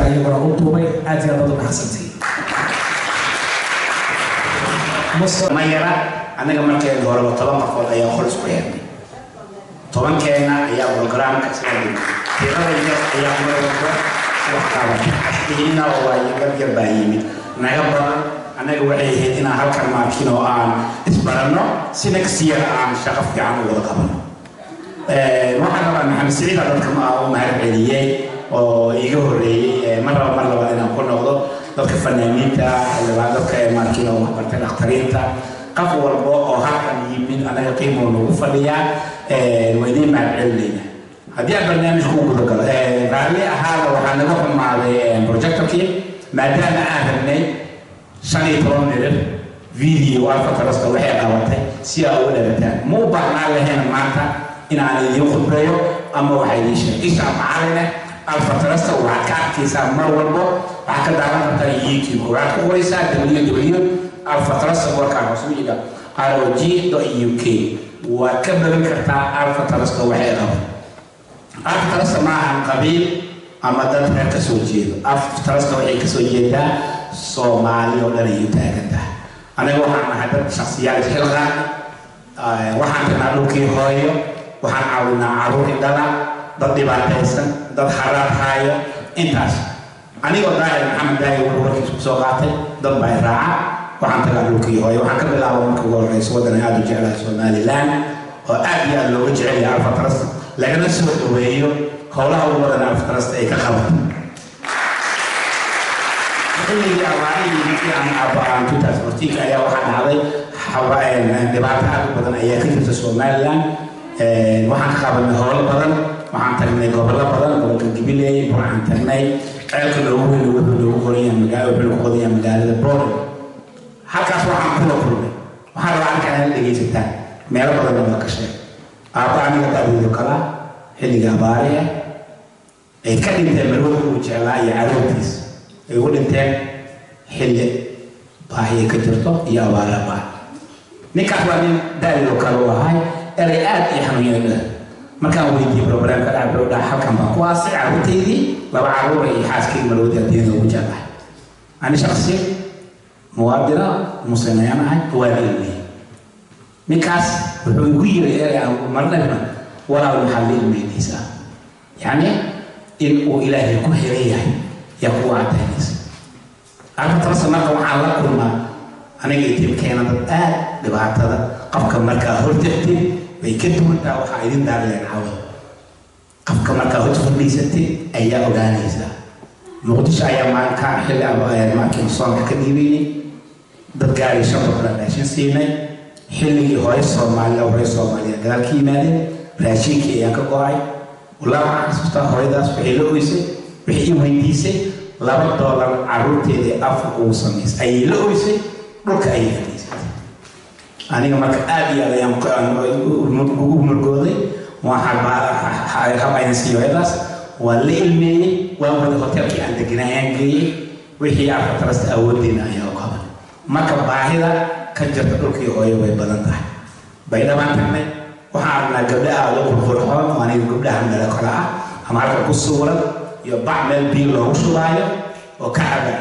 halkan iyaguna u duubay aad iyo aad baad u mahadsantihiin ma yara anaga markeen horeba toban qofood ayaa qol isku xirnay tobankeena ayaa programka isla tirada yar ayaa marwalba wax qabatay asdihiina waa yar yar baa yimid naga badan anaga waxay ahayd inaan halkan maakin oo aan isbaranno si next year aan shaqo fiican u wada qabano waxaan rabaa maxamed siciida dadka ma u mahad celiyey oo iga horreeyey mar laba mar labaad inaan ku noqdo dadka fanaaniinta xildhibaan dadka maakin oo waxbartay dhakhtariinta qof walba oo halkan yimid anaga qiimo nagu fadhiyaa waa idiin mahad celinayna haddii aan barnaamijku u guda galo raalli ahaada waxaa naga xumaaday projectorkii maadaama aan rabnay shan iyo toban mirir video alfa taraska waxay qabatay si aa uga dhalataan ma u baahnaan lahayn maanta inaan idiin khudbeeyo ama waxaa idiin sheegay isha macaline alfa tarasta waxaad ka arkaysaa mar walbo waxaad ka daawan kartaa youtube waxaad ku qoraysaa www alfa tarasta warkaan hoos u dhiga rog uk waad ka bagan kartaa alfa tarasta waxay qabatay alfa tarasta ma ahan qabiil ama dad reer ka soo jeedo alfa tarasta waxay kasoo jeedaa soomaali oo dhan ayuu taagan tahay aniga waxaan nahay dad shaksiyaal xilqaan waxaan tagnaa dhulkii hooyo waxaan caawinaa caruur indhala dad dhibaataysan dad haraar haayo intaas anigoo daahir maxamed daahir wuxuu warkiis kusoo qaatay dad baa raaca waxaan tagaa dhulkii hooyo waxaan ka bilaaba marka ugu horeysa waddan aad u jeclahay somaliland oo aad iyo aad looga jecel yahay alfa trust lagana soo dhaweeyo howlaha ugu badan alfa trust ay ka qabato xilligii abaarihii markii aan aabaan 2014 ayaa waxaa dhacday dhibaato aad u badan ayaa ka jirta somaliland waxaan ka qabanay howlo badan waxaan tagnay gobollo badan gobolka gabiley waxaan tagnay ceelka loogu weyn wuxuu loogu qoranyahay magaalo wuxuu lagu qodanyahay magaalada boorn halkaas waxaan kula kulmay waxaan rabaa halkan inaad dhegaysataan meelo badan baa ka sheeg aabba aniga da'doodu kala xilliga abaariya ay ka dhinteen marwada uu jeclaa iyo caruurtiis ay ugu dhinteen xilli baahiya ka jirto iyo abaara baahi ninkaas waa nin da'doodu kale u ahay eray aad iyo xanuunyada markaan weydiiyey problemka dhaca buu dhaca halkan baa kuwaasi caruurtaydii laba caruura iyo xaaskayga marwada adduunyada ugu jeclahay ani shaksi muwaadina muslim ayaan ahay waa ilmiyey ninkaas wuxuu igu yiri eray aan marnayna walaal maxaad la ilmeynaysaa yacni in uu ilaahay ku helan yahay yaa kugu cadaynaysa arrintaas marka waxaan la kulmaa aniga itimkeena dad aad dhibaatada qofka markaa hortagtid way ka duwantaa waxaa idin daarleen cawada qofka markaa hor fadhiisatid ayaa ogaanaysaa muqdisho ayaa maalinka xilli maakin soonka ka dhiibaynay dad gaari shan boqola raashin siinay xilligii hore soomaaliya hore soomaaliya gadaal ka yimaadeen raashinkii ayaan ka go-ay walaa waxaan xasuustaa hooyadaas waxay la oysay waxay i weydiisay laba doolar caruurteedii afka ugu samaysay ayay la oysay dhulka ayay fadhiisatay aniga marka aad iyo aad ayaan ugu murgooday waxaan habayaan sii hooyadaas waa la ilmeeyey waan wada hotelkii aan deganay ayaan geeyey wixii arfatarasta awooddeena ayaa u qaban marka baahida ka jirta dhulkii hooyo way badan tahay baydhabaan tagnay waxaan aragnaa gabdha aad u qurqurxoon oo aniga gabdhaha meelo kale ah ama halka ku suuran iyo bac meel biyo loogu shubaayo oo ka cabaya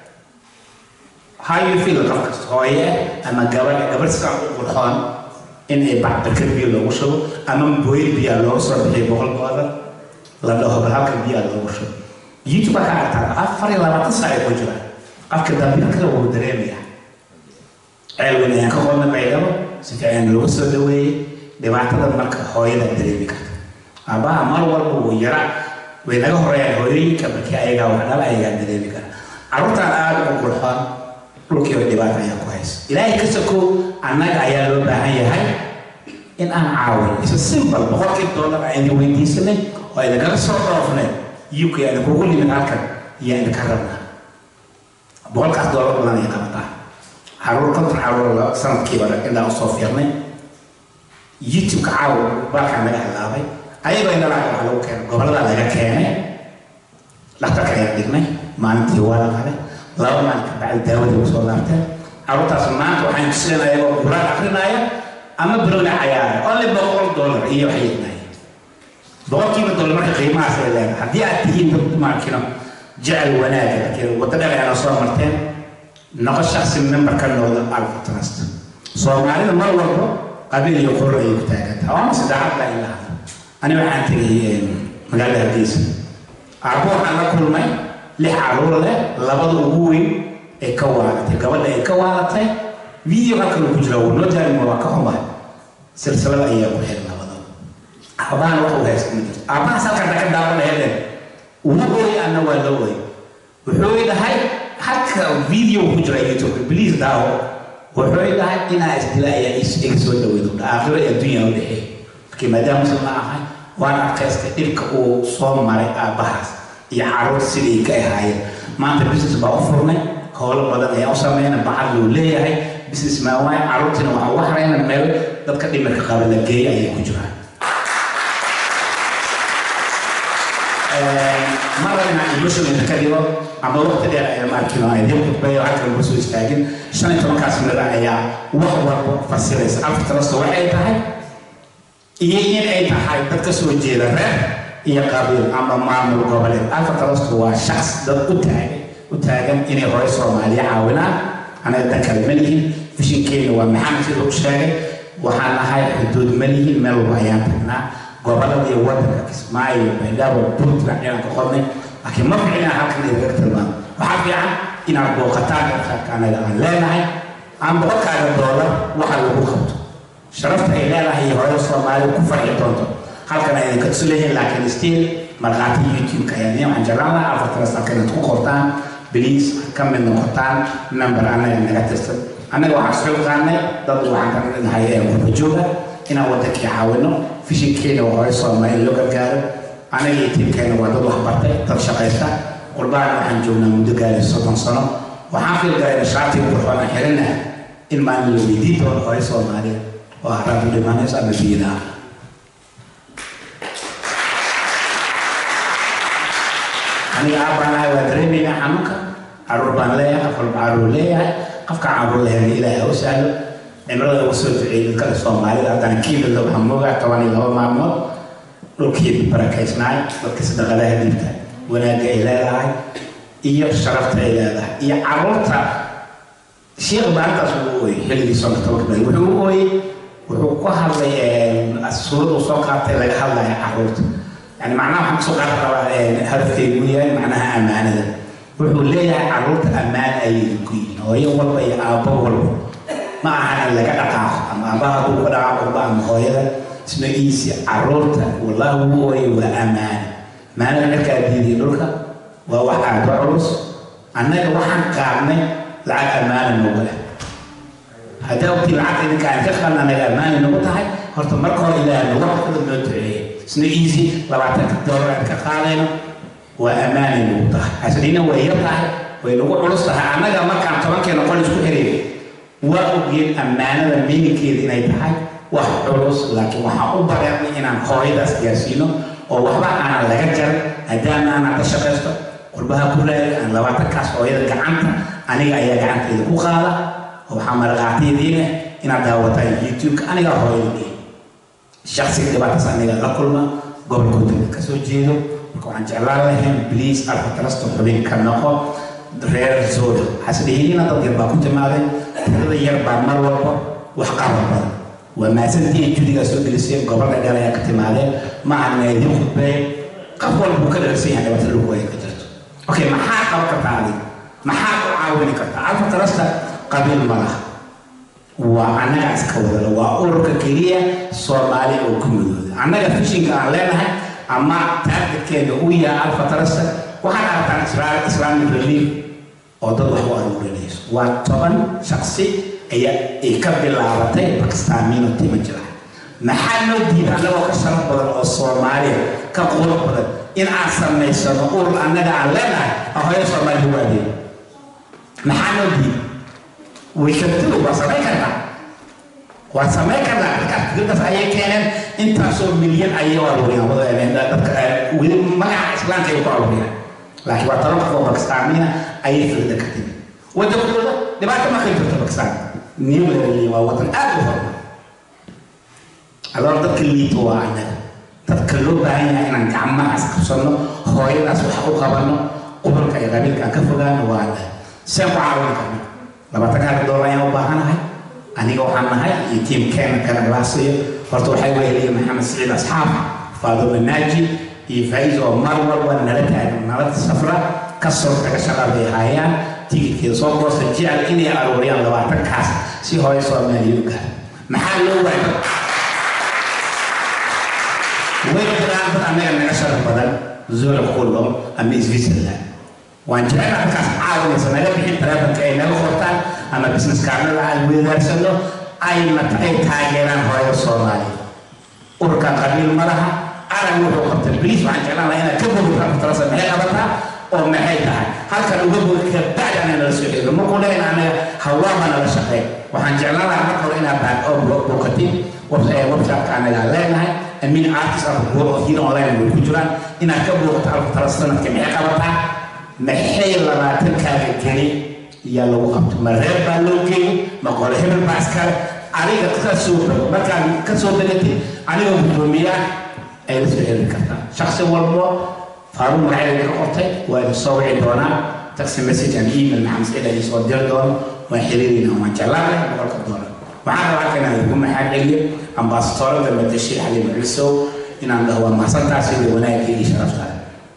how you feel qofkas hooye ama gabadha gabadh sidaa u qurxoon in ay bac barkad biyo loogu shubo ama booyad biyaa loogu soo bixiyo boqol doolar la dhaho bal halka biyaa loogu shubo youtube ka aragtaa afar iyo labaatan saac ay ku jiraan qofka dambiilka wuu dareemaya ceel weyn ayaan ka qodnay baydhabo si fiican looga soo dhaweeyey dhibaatada marka hooyada dareemi karta aabbaha mar walba wuu yara way naga horeeyaan hooyooyinka markii ayagaa wax dhala ayagaa dareemi kara carruurtaan aada ugu qurxoon dhulkiiba dhibaata ayaa ku haysa ilaahay ka sokow annaga ayaa loo baahan yahay in aan caawin isa simple boqolkii doolar ayna weydiisanay oo idinkaga soo dhoofnay uk ayna kugu limin halkan iyo idinka rabnaa boqolkaas doolar badan ay qabataa caruur konton caruur sanadkiiba indhaa usoo fiirnay youtube-ka caawa baalkaa naga halaabay ayagoo indhalaa waxaa lagu keenay gobollada laga keenay dhakhtarka ayaan dhignay maalintii waa la qalay laba maalin ka bacdi daawadii ugu soo laabteen caruurtaas maanta waxaan tuseen ayagoo quraan akrinaya ama barowna cayaara only boqol dollar iyo waxay yidnaayeen boqolkiiba dollar marka qiimahaas ay leedahay haddii aad tihiin dad maakino jecel wanaaga laakiin waddo dheer ayaana soo marteen noqo shaksi member ka noqda alfa trust soomaalida mar walba qabiil iyo qurur ayay ku taagantaha waa mase daacad baa ila hadla ani waxaan tegay magaalada hargeysa aabbo waxaan la kulmay lix caruur leh labada ugu weyn ay ka waalatay gabadha ay ka waalatay video halkan uu ku jira wuu noo jaarima waa ka xumahay silsilada ayaa ku xiran labada aabbahan wax uu haysta ma jirto aabbahaas halkan ka daawanayeen ugu ooy anna waa la ooy wuxuu dhahay halka video ku jira youtube please daawo wuxuu dhahay inaa isdila ayaa iga soo dhaweydo aakhiro ee adduunya u dhexeey markii maadaama muslim ma ahay waan arkaystay dhibka uu soo maray aabbahaas iyo caruur sidii ka ahaayeen maanta business baa u furnay howlo badan ayaa u sameyna bacad luu leeyahay business maa waay caruurtiina waxaan uga harayna meel dadka dhimirka qaba la geeya ayay ku jiraan mar inaan emotional ka dhigo ama waqti dheer ayaa maarkino ay dib khudbeeyo halkan lagu soo istaagin shan iyo tobankaas minada ayaa wax walba fasiraysa alfa trust waxay tahay iyo in ay tahay dad ka soo jeeda reer iyo qabiil ama maamul goboleed alfa trust waa shaqs dad u taagan u taagan inay hore soomaaliya caawinaan anaga dan kale ma lihin fishinkeena waa maxamed sida u sheegay waxaan ahay xuduud ma lihin meel walba ayaan tagnaa gobolada iyo wadanka kismaayo baydhabo puntland inaan ka qodnay laakiin ma ficina halkan idinkaga tilmaamo waxaa fiican inaad booqataan websiteka anaga aan leenahay aan boqolkaaga doolar waxa lagu qabto sharafta ay leedahay iyo hore soomaaliya ku farxi doonto halkan aydan ka tusu leeyihin laakiin stiil markhaati youtube-ka ayaa waxaan jeclaan lahaa afartanas halkan inaad ku qortaan please ka mid noqotaan member annaga naga tirsan annaga waxaan soo qaanay dad waxaan ka nahay ee qurba jooga inaan wadankii caawino fishinkeena waa hore soomaaliya loo gargaaro anaga iyo tiimkeena waa dad waxbartay dad shaqaysta qurbaan waxaan joognaa muddo gaari soddon sano waxaan filgalayna shaatiga qurxoona xirina in maalin la weydiin doono hore soomaaliya oo haraad u dhimanayso ama biidaa aniga aabbaan ahay waa dareemaynaa xanuunka caruur baan leeyahay afar caruur leeyahay qofka caruur leheena ilaahay ha u sahlo cimrada ugu soo duceeyay dadkale soomaalida haddana kiimida waxaan moogaa toban iyo laba maalmood dhulkii barakaysnaay dadka sadaqadaha dhiibta wanaagga ay leedahay iyo sharafta ay leedahay iyo caruurta sheekh maalintaas uu ooyey xilligii soonka tobanka bari wuxuu u ooyey wuxuu ku hadlay suuraduu soo qaatay laga hadlaya caruurta yani macnaha waxaan kusoo qaadan rabaa hadafkaygu yahay macnaha ammaanada wuxuu leeyahay caruurta ammaan ayay idinku yihiin hooyo walba iyo aabbo walba ma aha in laga dhaqaaqo ama aabbaha hadduu ka dhaqaaqo walba ama hooyada isma iisi caruurta wallahi wuu ooyay waa ammaane maanada markaa diidiya dhulka waa wax aad u culus annaga waxaan qaadnay lacag ammaana noogu leh haddaa ogtii lacagta idinka aan ka qaadna anaga ammaana nagu tahay horta marka hore ilaaha nagu xafada noo duceeya isna easy labaatanka doolar aan ka qaadayno waa ammaanay nagu tahay hasdhina way yar tahay way nagu culus tahay annaga markaan tobankeena qol isku xiriir waa ogeen ammaanada miinikeeda inay tahay wax culus laakiin waxaan u bareernay inaan hooyadaas gaarsiino oo waxba aanan laga jarin haddaan aanan ka shaqaysto qurbaha ku raadi aan labaatankaas hooyada gacanta aniga ayaa gacanteeda ku qaada oo waxaa maraqaatiyadiina inaad daawataan youtube-ka anigaa hooyada dhihi shaksiga dhibaataas aniga la kulma gobolkooda ka soo jeedo marka waxaan jeclaan lahayn bliis alfatrasto xubin ka noqo reer zooda hasdhihiina dad yar baa ku timaadeen tirada yar baa mar walba wax qaban badan waa maasantii judigaa soo geliseen gobolka dheer ayaa ka timaadeen ma ahna idin khudbeey qof walba uu ka dharsan yahay dhibaatada lagu ay ka jirto okay maxaa qaban kartaa adig maxaa ku caawini kartaa alfatrasta qabiil ma laha waa annaga iska wadala waa ururka keliya soomaali oo ku midooda annaga fishinka aan leenahay ama taargetkeena uu yahay alfatrasta waxaad aragtaan israel islamic relief oo dad wax u aruurinayso waa toban shaksi ayaa ay ka bilaabatay bakistaamiino tima jira maxaa noo diida annagoo ka sharaf badan oo soomaaliya ka qurux badan in aan samaysano urur annaga aan leenahay oo hooyo soomaaliya u adeego maxaa noo diida waykantidu waa samayn kartaa waa samayn kartaa dadkaas fikradaas ayay keeneen intaasoo milyan ayay u aruuriyaan dadka weli magaca islaamka ay ku aruuriyaan laakiin waa toban qof oo bakistaamiina ayay fikrada ka timi wadankooda dhibaato ma kay jirto bakistaan new level waa wadan aad u hormar adoon dadka liito waa annaga dadka loo baahan yahay inaan gacmahaas qabsano hooyadaas wax u qabano ururka iyo qabiilka aan ka fogaano waa seen ku caawin karna labaatankaaka doolar ayaan u baahanahay aniga waxaan nahay iyo tiimkeena kanaglaasiyo horta waxay weheliya maxamed siciid asxaab faaduma naaji iyo faiz oo mar walba nala taagan nala safra kasoo taga shaqada ay hayaan tigidkeeda soo goosta jecel inay aruuriyaan labaatankaas si hooyo soomaaliya u gaar maxaa loo waayay way jiraan dad annaga naga sharaf badan zurich kullum ama switzerland waan jecel halkaas caawinaysa naga bixin taleefanka ay naga qortaan ama business kaarnada aan weedaarsano ayna ay taageeraan hooyo soomaaliya ururkan qabiil ma laha arag wuxuu qabtay bliis waxaan jeclaan lahaa inaad ka bogi karto talasa maxay qabataa oo maxay tahay halkan uga bogi kabacdi ana nala soo xiriiro markuu leeyahay anaga hawaama nala shaqeyn waxaan jeclaan lahaa marka hore inaad baad oo booqatid websiteka anaga leenahay amin artist of world of here online way ku jiraan inaad ka booqato alka tala sanadka maxay qabataa maxay labaatankaaga geli yaa lagu qabto ma reer baa loo geeyey ma qole hebel baa iskale adiga kasoo markaad kasoo degatid anigoo guddoomiyaa ay la soo xiriiri kartaa shaksi walbo faaruun magaceeda ka qortay waa idin soo wici doonaa taxi message and email maxamed siciid ay soo diri doono waan xiriirina waan jeclaanay boqolka doolar waxaan rabaa halka inaan ugu maxaa celiyo ambasadorada madashir xaliim ciisow inaan dhaho waa mahadsantaas iyo wanaagga iyo sharaftaada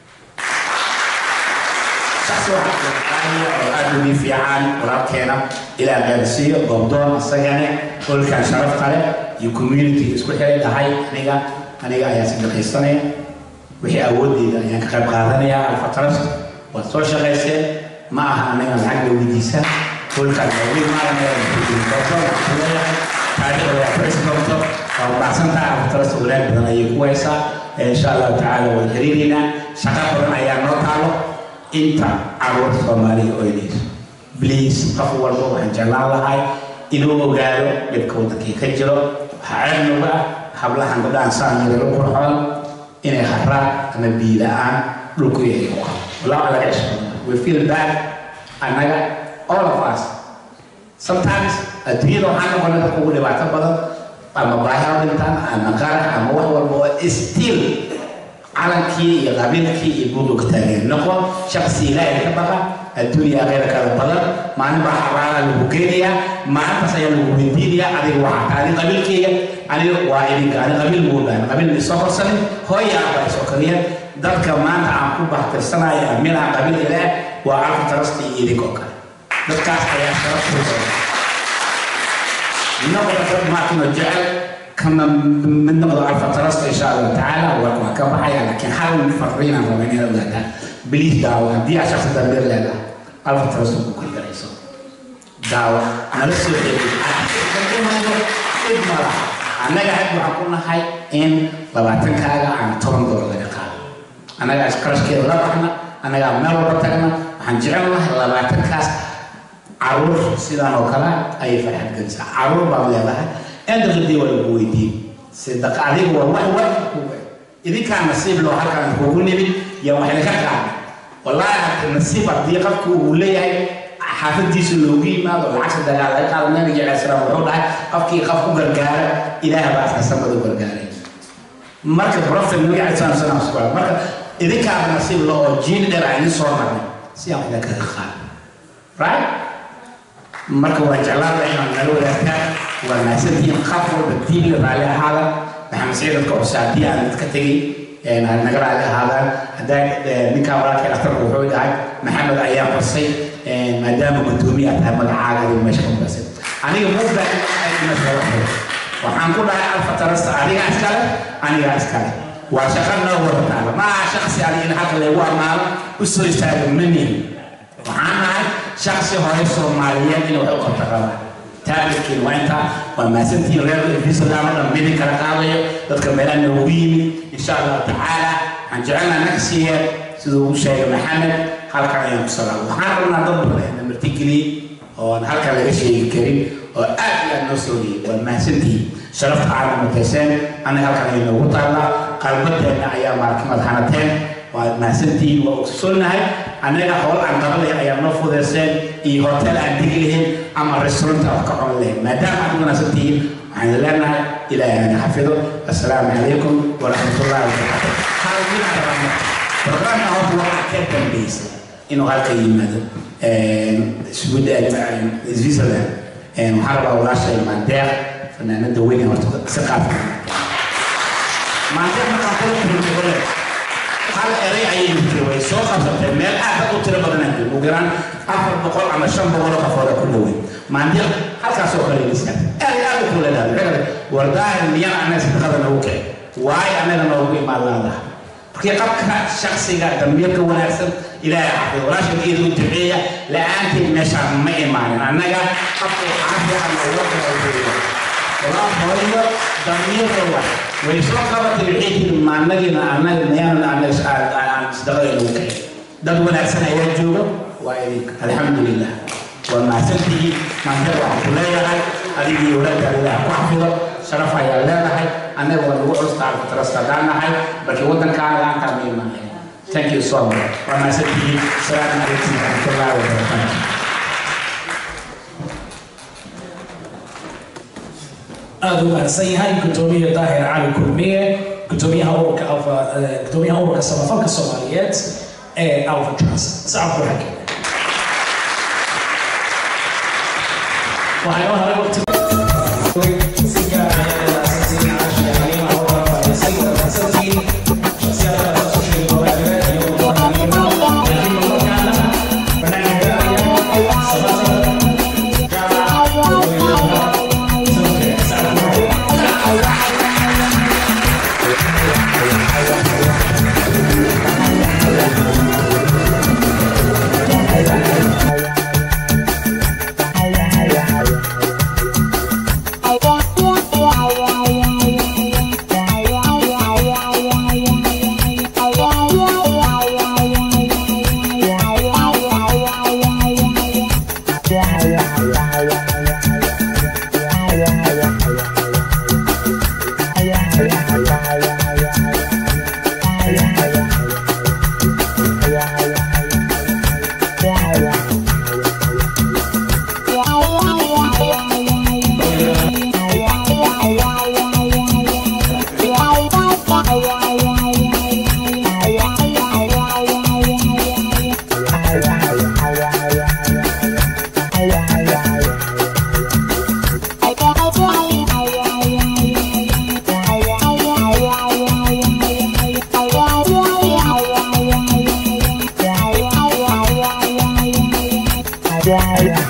shaksi waxaa oo aad ugu fiican walaalkeena ilaa gaarsiiyo goobdoon isagane holkan sharafta leh iyo community isku xiray dhahay aniga aniga ayaa sadaqaysanaya wixii awoodeyda ayaan ka qayb qaadanaya alfa trust waad soo shaqayseen ma aha aniga lacag la weydiisaa holkan waaweyn maalinleeyahay taariikhda waa fariisi doonto waa ubacsantaha alfa trust wanaag badan ayay ku haysaa insha allahu tacaala waan xiriireynaa shaqa badan ayaa noo taalo inta caruurta soomaaliya oynayso bliis qof walba waxaan jeclaan lahay inuu ogaado dhibka wadankii ka jiro waxaa ceebnuga ah hablahan gabdhahan saan yara la qurxoon inay haraan ama biyo la-aan dhulku yahay ku qabo walaa laga cishbado we feel bad annaga all of us sometimes adduunyada waxaa noqonay dadka ugu dhibaato badan ama baahi ha dhintaan ama qarax ama wax walba oo still calankii iyo qabiilkii iyo buuga taageer noqon shaksi ilaahay ka baqa adduunya khayra kala badan maalin baa xabaala lagu geenayaa maalintaas ayaa lagu weydiinayaa adiga waxaa tahay qabiilkeyga aniga waa idinka ani qabiil muu dhahan qabiil ma isoo korsanin hooya abaa isoo kariyeen dadka maanta aan ku bahtirsanaya amilaha qabiil ilaah waa alfa tarasti iyo idinkoo kale dadkaas ayaa sharaftuusa noqda dad maarkino jecel kama mid noqdo alfa tarasta insha allahu tacaala warka waa ka baxaya laakiin hal farriinaan raba inaad ogaataan biliis daawo haddii aad shaksi dambeer leedahay alfa tarasta ku kalgarayso daawo nala soo cid mala annaga had waxaan ku nahay in labaatankaaga aan toban doolar laga qaado annagaa iskarashkeeda la baxna annagaa meel walba tagna waxaan jecel lahay labaatankaas caruur sidaan oo kale ayay farxad gelisaa caruur baad leedahay endaqadii waa lagu weydiin sidaqa adiga waa wax wax idinkaa nasiib loo halkaan kugu nimid yaa wax idinka qaada wallaahi nasiib haddii qofku uu leeyahay xaafadiisa loogu yimaado lacagta dagaal laga qaado nabiga cala salaam wuxuu dhahay qofkii qof ku gargaara ilaah baa asna samada u gargaaray marka profet nabiga cala salaam salaam subaa marka idinkaa nasiib loo oo jiin dheer aan idin soo marnay si aan idin kaga qaado right marka waan jeclaan lahay inaan nala wadaagtaan waa mahadsantihiin qof walba diinla raalli ahaada maxamed siciid dadka cuse haddii aan dadka tegay naga raalli ahaadaan haddaa ninkaa walaalkay dhakhtarku wuxuu dhahay maxamed ayaa xusay maadaama guddoomiye aad tahay magacaaga adiga meesha ka mudasay aniga muu baahan waxaan ku dhahay alfa tarasta adiga iskale aniga iskale waa shaqa noo wada taala ma aha shaksi adiga in halka lagu ammaano u soo istaago ma nihin waxaan nahay shaksi hore soomaaliyeed in wax u qabta qaba taabirkiin waa intaa waa mahadsantihiin reer efisadaan oo dhan midin kala qaadayo dadka meelaha noogu yimid insha allahu tacaala waxaan jecelnaa naqsiga siduu uu sheegay maxamed halkan ayaan ku salaam waxaan rabnaa dad badan na martigeliyey oon halkan laga sheegi karin oo aad iyo aad noo soo dhiyey waa mahadsantihiin sharafta aad mutayseen anaga halkan ayay noogu taallaa qalbadeenna ayaa maarka madaxanateen waa mahadsantihiin waa ogsoonnahay annaga howl aan qabanay ayaa noo fudeyseen iyo hotel aan degi lahayn ama restaurant aan ka cun lahayn maadaama aad wanaagsan tihiin waxaan idin leenahay ilaahay naga xafido assalaamu calaykum waraxmatullahi wabarakaatu hal min aan rabno barnaamijka horta waxaa ka dambeysay inuu halka yimaado sweden switzerland waxaan rabaa walaashay maandeeq fanaanada weyn ee horta si qaadka maandeeq markaan kula kulmay hal eray ayay jirtay way soo qabsatay meel aad u tiro badan aan ugu yaraan afar boqol ama shan boqol oo qofooda ku dhowey maandeeq halkaas oo kale lisa eray aad u kuleedahay maxay kale wardaahir miyana anaga sadaqada noogu kicin waayo anaga noogu imaan laadaha markii qabka shaksiga dambiirka wanaagsan ilaahay xafido walaashakeeda u duceeya la-aanteed meeshaan ma imaanin annaga qabka caafiya ama uga walaa hooyo damiirka wax way soo qabatay waxay tiri maanagina annaga miyaanan annaga aan sadaqada noogu kicin dad wanaagsan ayaa jooga waa idinka alxamdulilah waa mahadsantihiin maanta waxaan ku leeyahay adigii walaadka ilaah ku xafido sharaf ayaa leedahay annaga waa nagu custaa tarastadaanahay balkii waddankaana laantaa ma imaanay thank you so much waa mahadsantihiin salaamu calaykum waraxmatullahi wabarakaatu aada u mahadsan yahay gudoomiye daahir cali kulmiye gudoomiyaha ururka alfa gudoomiyaha ururka samafalka soomaaliyeed ee alfa trust sacabku xagge waxaa inoo haray waqti si gaar ah ayaa ilaasantiin caasha xaliima howla fadhiisay wanaagsantiin shakhsiyaadka soo sheegay walaalaha iyo wadahanima laakiin markaana banaanka gaaraya sabata gaara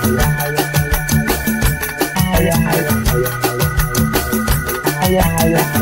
Yeah.